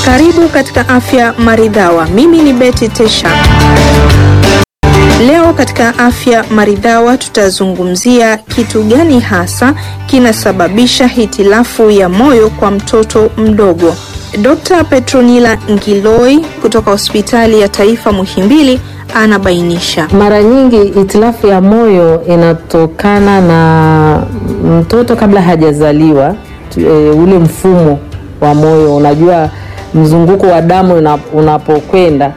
Karibu katika Afya Maridhawa. Mimi ni Betty Tesha. Leo katika Afya Maridhawa tutazungumzia kitu gani hasa kinasababisha hitilafu ya moyo kwa mtoto mdogo. Dr. Petronila Ngiloi kutoka Hospitali ya Taifa Muhimbili anabainisha. Mara nyingi hitilafu ya moyo inatokana na mtoto kabla hajazaliwa, e, ule mfumo wa moyo, unajua mzunguko wa damu unapokwenda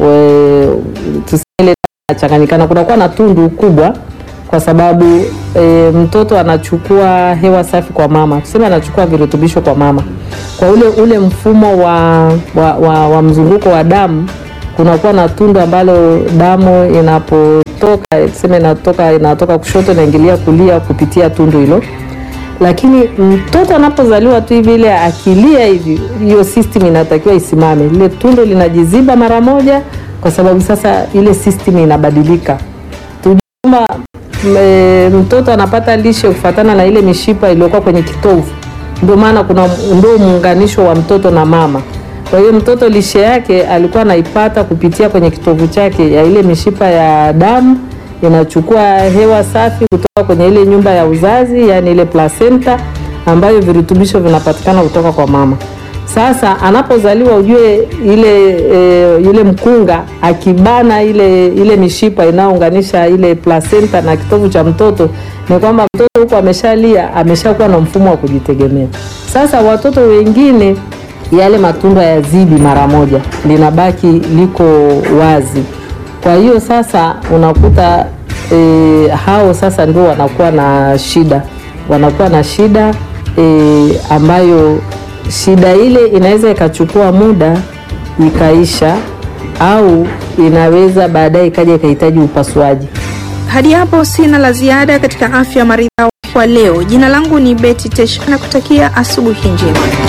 tuseme nachanganyikana, kunakuwa na tundu kubwa, kwa sababu e, mtoto anachukua hewa safi kwa mama, tuseme anachukua virutubisho kwa mama, kwa ule ule mfumo wa, wa, wa, wa mzunguko wa damu kunakuwa na tundu ambalo damu inapotoka tuseme inatoka inatoka kushoto inaingilia kulia kupitia tundu hilo, lakini mtoto anapozaliwa tu hivi, ile akilia hivi, hiyo system inatakiwa isimame, lile tundu linajiziba mara moja, kwa sababu sasa ile system inabadilika. Tujuma mtoto anapata lishe kufuatana na ile mishipa iliyokuwa kwenye kitovu, ndio maana kuna ndio muunganisho wa mtoto na mama. Kwa hiyo mtoto lishe yake alikuwa anaipata kupitia kwenye kitovu chake ya ile mishipa ya damu inachukua hewa safi kutoka kwenye ile nyumba ya uzazi, yani ile placenta ambayo virutubisho vinapatikana kutoka kwa mama. Sasa anapozaliwa ujue ile e, yule mkunga akibana ile ile mishipa inayounganisha ile placenta na kitovu cha mtoto, ni kwamba mtoto huko ameshalia, ameshakuwa na mfumo wa kujitegemea. Sasa watoto wengine yale matundu yazidi mara moja, linabaki liko wazi. Kwa hiyo sasa unakuta e, hao sasa ndio wanakuwa na shida, wanakuwa na shida e, ambayo shida ile inaweza ikachukua muda ikaisha, au inaweza baadaye ikaja ikahitaji upasuaji. Hadi hapo sina la ziada katika Afya Maridhawa kwa leo. Jina langu ni Betty Tesha na kutakia asubuhi njema.